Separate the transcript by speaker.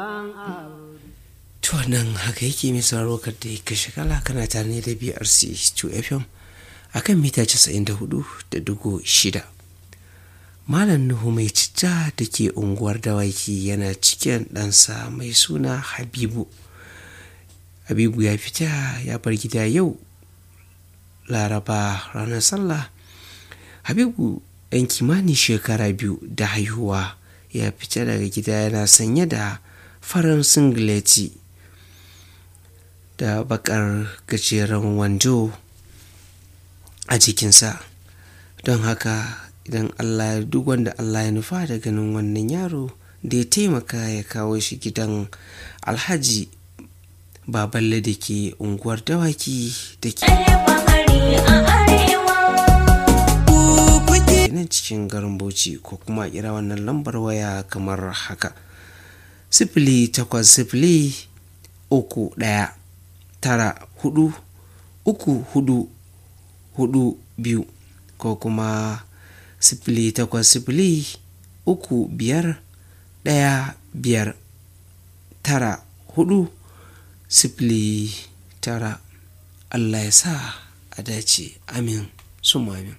Speaker 1: to nan haka yake mai sauraro ka da ka shigala kana tare ne da brc 2 fm akan mita 94 da dugu shida malam nuhu mai citta da ke unguwar dawaki yana cikin ɗansa mai suna habibu habibu ya fita ya bar gida yau laraba ranar sallah habibu ɗan kimanin shekara biyu da haihuwa ya fita daga gida yana sanye da farin singileti da bakar gajeren wando a jikinsa don haka idan allah duk wanda allah ya nufa da ganin wannan yaro da ya taimaka ya kawo shi gidan alhaji baballe da ke unguwar dawaki da ke nan cikin garin bauchi ko kuma kira wannan lambar waya kamar haka sifili takwas sifili uku ɗaya tara hudu uku hudu hudu biyu ko kuma sifili takwas sifili uku biyar ɗaya biyar tara hudu sifili tara Allah ya sa a dace amin sun amin